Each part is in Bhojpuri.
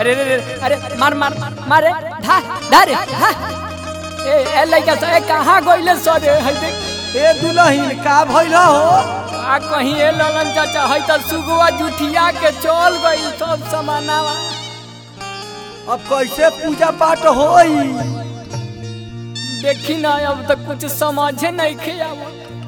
अरे अरे अरे अरे मार मार मार रे धा धा रे धा ए ए लइका से कहां गइले सरे है देख ए दुलहिन का भइल हो आ कहीं ए ललन चाचा है त सुगुआ जुठिया के चल गई सब समानावा अब कैसे पूजा पाठ होई देखी ना अब तक कुछ समझे नहीं खियावा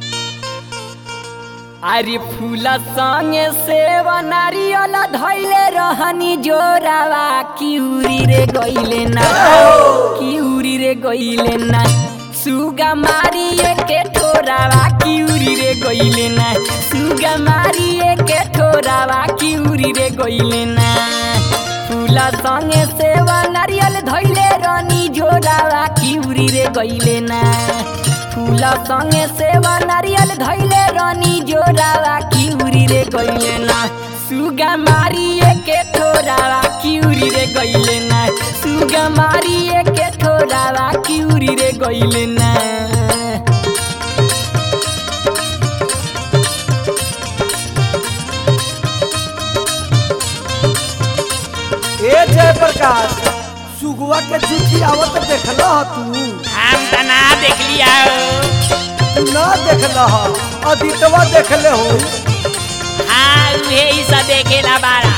अरे फूला संगे सेवा नारियल धैले रहनी जोरावा किउरी रे गइले ना किउरी रे गइले ना सुगा मारिए के ठोरावा किउरी रे गइले ना सुगा मारिए के ठोरावा किउरी रे गइले ना फूला संगे सेवा नारियल धैले रहनी जोरावा किउरी रे गइले ना फूला संगे सेवा नारियल धैले रानी जोरावा किउरी रे गइले ना सुगा मारिए के ठोरावा किउरी रे गइले ना सुगा मारिए के ठोरावा किउरी रे गइले ना ए जय प्रकाश सुगुआ के चिट्ठी आवत देखल ह तू हम त ना देख लिया तू ना देखल ह अदितवा देखले हो हाँ उहे ही सब देखेला बारा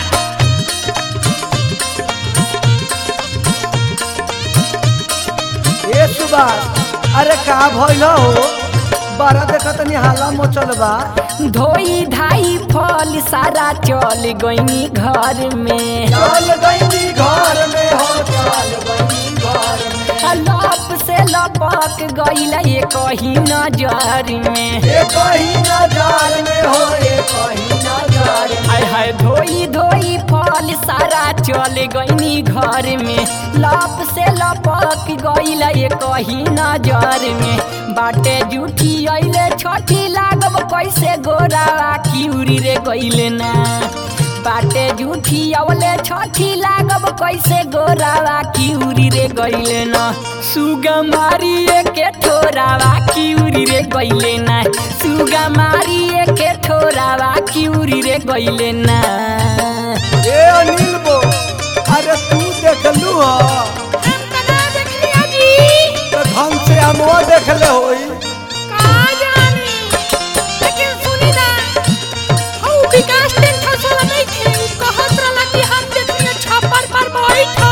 ए सुभाष अरे का भइल हो बारा देखत नि हाला मचल बा धोई धाई फल सारा चल गईनी घर में चल गई घर में हो चल गई घर में लप से लपक गईला ये कहीं नजर में ए कहीं नजर में हो ए कहीं नजर में हाय हाय धोई धोई फल सारा चल गईनी घर में लप से लपक गईला ये कहीं नजर में बाटे जूठी अइले छठी लागब कैसे गोरावा किउरी रे गईले ना बाटे जूठी अवले छठी लागब कैसे गोरावा किउरी रे गईले ना सुगा मारिए के ठोरावा किउरी रे गईले ना सुगा मारिए के ठोरावा किउरी रे गईले ना ए अनिल बो अरे तू देखलू ह हम त ना देखलिया जी तो ढंग से हमो देखले होई का जानी लेकिन सुनी ना हऊ विकास टेंट हाउस वाला नहीं थे उ कहत रहला कि हम देखलिए छप्पर पर बैठा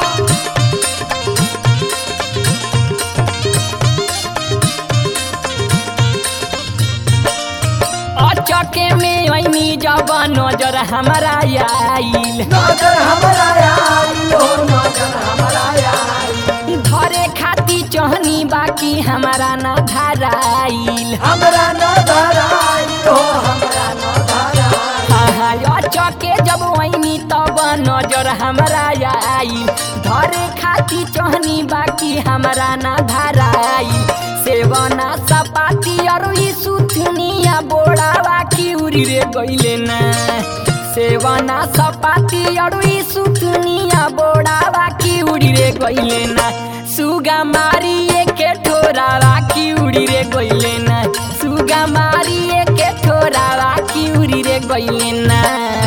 अचके में ऐनी जब नजर हमारा आइल नजर हमरा आई हो नजर हमरा आई धरे खाती चहनी बाकी हमारा ना धराइल हमरा नजर आई हो हमरा नजर आई चके जब वही तब नजर हमारा आइल धरे खाती चहनी बाकी हमारा ना धराइल सेवना सपाती और ई सुथनिया बोड़ावा की उड़ी रे गइले ना सेवना सपाती और ई सुथनिया बोड़ावा की उड़ी रे गइले ना सुगा मारिए के ठोरावा की उड़ी रे गइले ना सुगा मारिए के ठोरावा की उड़ी रे गइले ना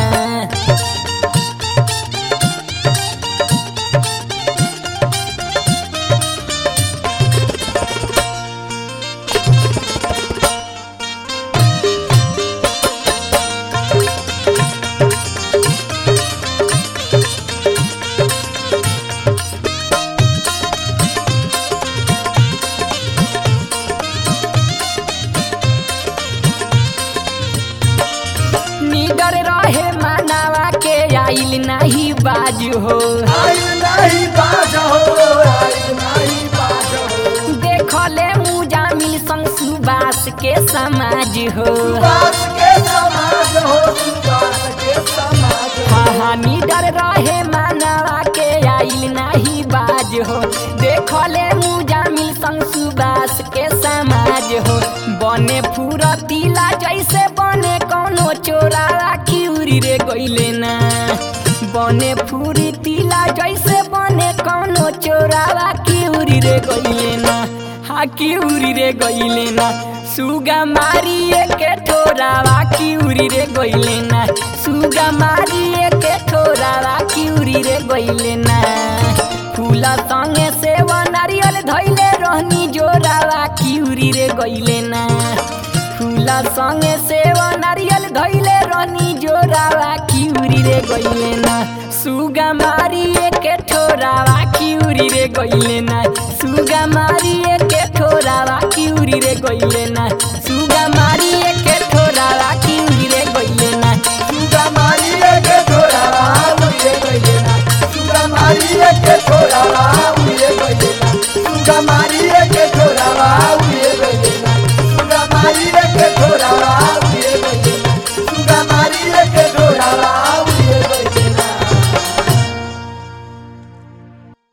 निडर रहे मानवा के आइल नाही बाजू हो आई नहीं बाज हो आई नहीं बाज हो देखले मुजामिल संग सुबास के समाज हो सुबास के समाज हो सुबास के समाज हो हाँ हाँ निडर रहे मानवा के आइल नाही बाज हो देखले मुजामिल संग सुबास के समाज हो बने फुरतीला जैसे बने कौनो चोरा किउरी रे गइले ना बने फूरी तिला जैसे बने कौनो चोरावा किउरी रे गइले ना हा किउरी रे गइले ना सुगा मारिए के ठोरावा किउरी रे गइले ना सुगा मारिए के ठोरावा किउरी किउरी रे गइले ना फूला संगे सेवा नारियल धैले रहनी जोरावा किउरी रे गइले ना फूला संगे सेवा नारियल धैले रहनी जोरावा किउरी रे गइले ना सुगा मारी के ठोरावा किउरी रे गइले ना सुगा मारी के ठोरावा किउरी रे गइले ना सुगा मारी के ठोरावा किउरी रे गइले ना सुगा मारिए के छोरावा उड़िए गइले ना सुगा मारिए के छोरावा उड़िए गइले ना सुगा मारिए के छोरावा उड़िए गइले ना सुगा मारिए के छोरावा